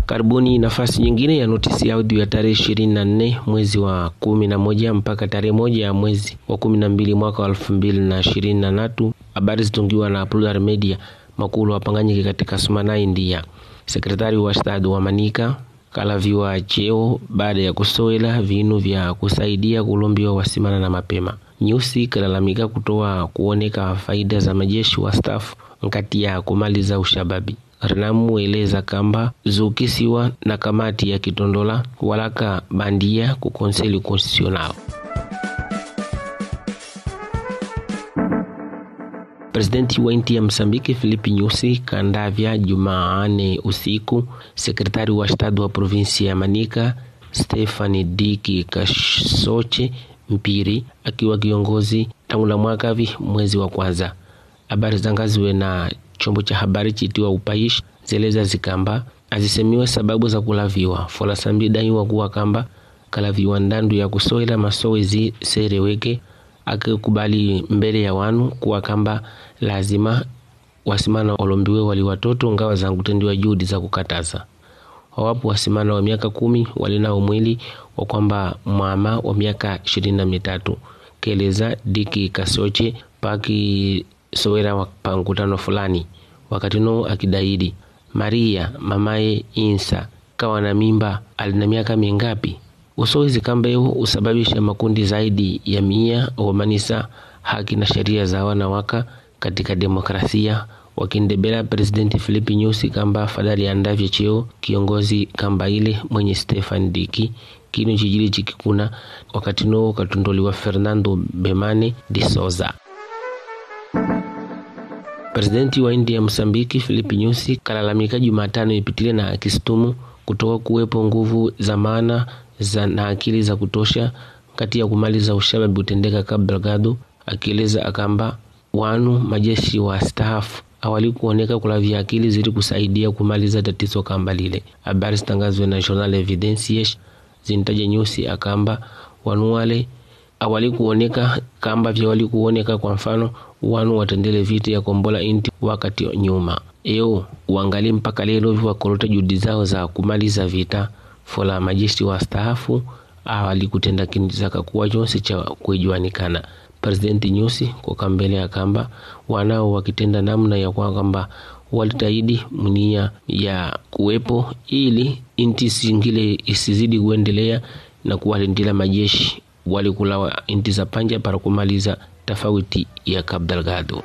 Karibuni nafasi nyingine ya notisi ya audio ya tarehe ishirini na nne mwezi wa kumi na moja mpaka tarehe moja ya mwezi wa kumi na mbili mwaka wa elfu mbili na ishirini na tatu. Habari zitungiwa na Plural Media makulu wapanganyike katika Sumana, India. Sekretari wa Estado wa Manika kalaviwa cheo baada ya kusowela vinu vya kusaidia kulombiwa wasimana na mapema. Nyusi kalalamika kutoa kuoneka faida za majeshi wa stafu nkati ya kumaliza ushababi. Renamu eleza kamba zukisiwa na kamati ya kitondola walaka bandia ku konseli konstitusional. Presidenti wa inti ya Msambiki Filipe Nyusi kandavya Jumaane usiku sekretari wa Estado wa provinsi ya Manika Stefani Diki Kasoche Mpiri akiwa kiongozi tangu la mwaka vi mwezi wa kwanza. Habari zangaziwe na chombo cha habari chitiwa Upaishi zeleza zikamba azisemiwe sababu za kulaviwa folasambi daiwa kuwa kamba kalaviwa ndandu ya kusoela masowezi sereweke akikubali mbele ya wanu kuwa kamba lazima wasimana olombiwe wali watoto ngawa za kutendiwa juhudi za kukataza wawapo wasimana wa miaka kumi walinao mwili wa kwamba mwama wa miaka ishirini na mitatu keleza diki kasoche paki sowera pa mkutano fulani wakati no akidaidi Maria mamaye Insa kawa na mimba alina miaka mingapi? Usowezi kamba hiyo usababisha makundi zaidi ya mia wamanisa haki na sheria za wanawaka katika demokrasia wakindebela Presidenti Filipe Nyusi kamba fadhali andavye cheo kiongozi kamba ile mwenye Stefan Diki kinu chijili chikikuna wakati no katundoliwa Fernando Bemane de Souza. Presidenti wa India Msambiki Filipe Nyusi kalalamika Jumatano ipitile na akistumu kutoka kuwepo nguvu za maana za na akili za kutosha kati ya kumaliza ushababi utendeka Cabo Delgado, akieleza akamba wanu majeshi wa staff awali kuoneka kulavya akili zili kusaidia kumaliza tatizo kamba lile. Habari zitangazwe na Journal Evidence zintaja Nyusi akamba wanu wale awali kuoneka kamba vya wali kuoneka kwa mfano wanu watendele vita ya kombola inti wakati nyuma eo uangali mpaka lelo viwakolota juhudi zao za kumaliza vita fola majeshi wa staafu awali kutenda kinizaka kuwa chonse cha kuijuanikana Presidenti Nyusi kwa mbele ya kamba wanao wakitenda namna ya kwa kwamba walitaidi mnia ya kuwepo ili inti singile isizidi kuendelea na kuwalindila majeshi walikulawa inti za panja para kumaliza tofauti ya Cabo Delgado.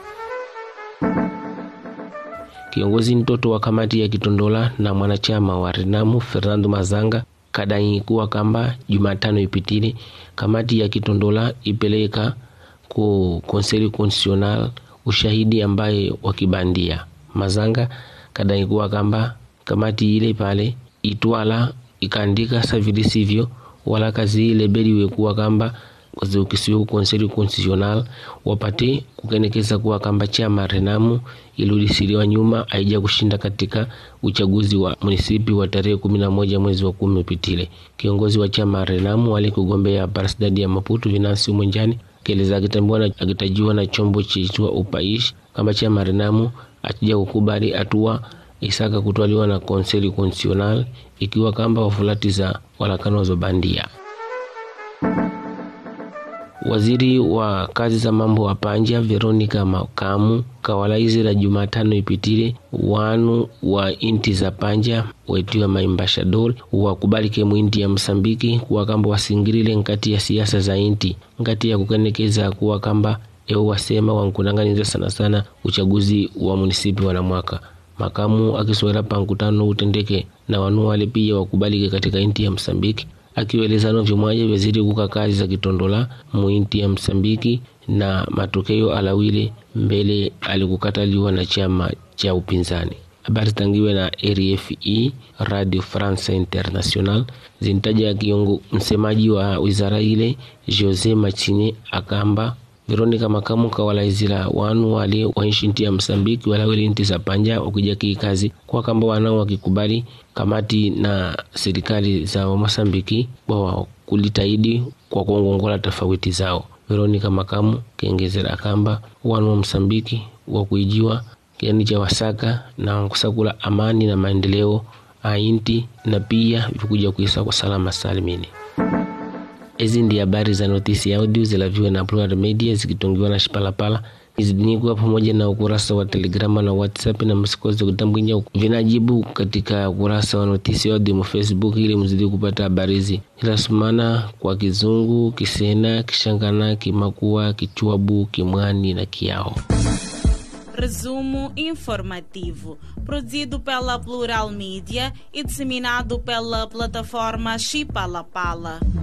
Kiongozi mtoto wa kamati ya Kitondola na mwanachama wa Renamu Fernando Mazanga kadai kuwa kamba Jumatano ipitile kamati ya Kitondola ipeleka ku Konseli Constitutional ushahidi ambaye wakibandia. Mazanga kadai kuwa kamba kamati ile pale itwala ikaandika savilisivyo wala kazi ile beliwe kuwa kamba ukisiwe konseli constitutional wapate kukenekeza kuwa kamba chama Renamu ilirudishiliwa nyuma haija kushinda katika uchaguzi wa munisipi wa tarehe kumi na moja mwezi wa kumi upitile. Kiongozi wa chama Renamu alikugombea parasidadi ya Maputo Venansi Mwenjani keleza akitambiwa akitajiwa na chombo chiitwa Upaishi kama chama Renamu atija kukubali hatua isaka kutwaliwa na konseli constitutional ikiwa kamba wafulati za walakano za bandia. Waziri wa kazi za mambo wa panja Veronica Makamu kawalaizira Jumatano ipitile wanu wa inti za panja wetiwa maimbashadori wakubalike mwinti ya Msambiki kuwa kamba wasingilile nkati ya siasa za inti nkati ya kukenekeza kuwa kamba eo wasema wankunanganiza sana sana uchaguzi wa munisipi wana mwaka Makamu akiswera pa nkutano utendeke na wanu wale pia wakubalike katika inti ya Msambiki akiweleza novyo mwaje vezidi kuka kazi za kitondola muinti ya Msambiki na matokeo alawile mbele alikukataliwa na chama cha upinzani. Habari zitangiwe na RFI Radio France International zintaja kiongo msemaji wa wizara ile Jose Machine akamba Veronica Makamu kawalaizila wanu wale waishi nti ya Msambiki walawili nti za panja wakija kazi kwa kamba wanao wakikubali kamati na serikali za Mosambiki wa kulitaidi kwa kuongongola tofauti zao. Veronica Makamu kengezera kamba wanu wa Msambiki wa kuijiwa kiani cha wasaka na kusakula amani na maendeleo ainti na pia vikuja kuisa kwa salama salimini. Hizi ndi habari za notisi audio zilaviwa na Plural Media zikitungiwa na Shipalapala izidinikuwa pamoja na ukurasa wa Telegrama na WhatsApp na msikozi kutambwinya vinajibu katika ukurasa wa notisi audio mu Facebook ili mzidi kupata habari hizi ilasumana kwa Kizungu, Kisena, Kishangana, Kimakua, Kichwabu, Kimwani na Kiao. Resumo informativo, produzido pela Plural Mídia e disseminado pela plataforma Chipalapala.